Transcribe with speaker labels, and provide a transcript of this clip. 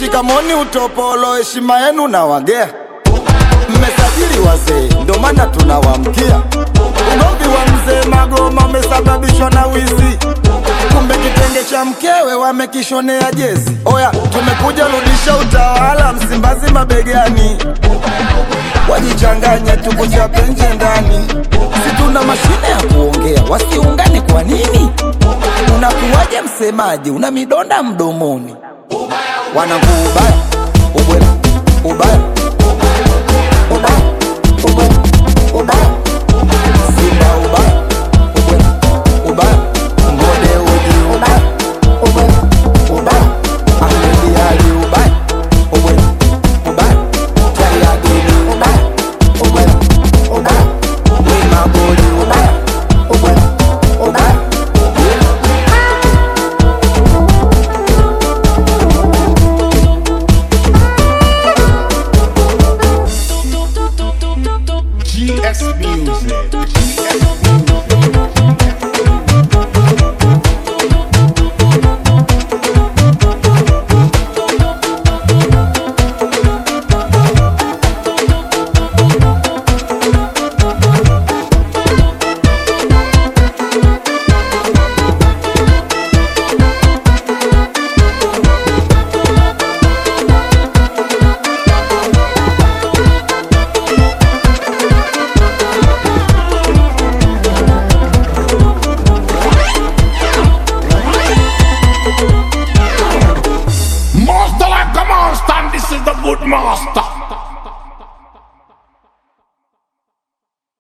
Speaker 1: shikamoni utopolo heshima yenu na wagea mmesajili wazee ndo maana tunawamkia ugomvi wa mzee magoma umesababishwa na wizi kumbe kitenge cha mkewe wamekishonea jezi oya tumekuja rudisha utawala msimbazi mabegani wajichanganye tukuchape nje ndani si tuna mashine ya kuongea wasiungane kwa nini unakuwaje msemaji una midonda mdomoni wanangu ubaya ubwela ubaya ubaya ubwela ubaya simba ubaya ubwela ubaya ngode uji ubaya ubwela ubaya ahmedi ali ubaya ubwela ubaya tayadini ubaya ubwela ubaya wimagoli ubaya ubwela ubaya
Speaker 2: GS Music. GS Master like a monster, and this is the good master.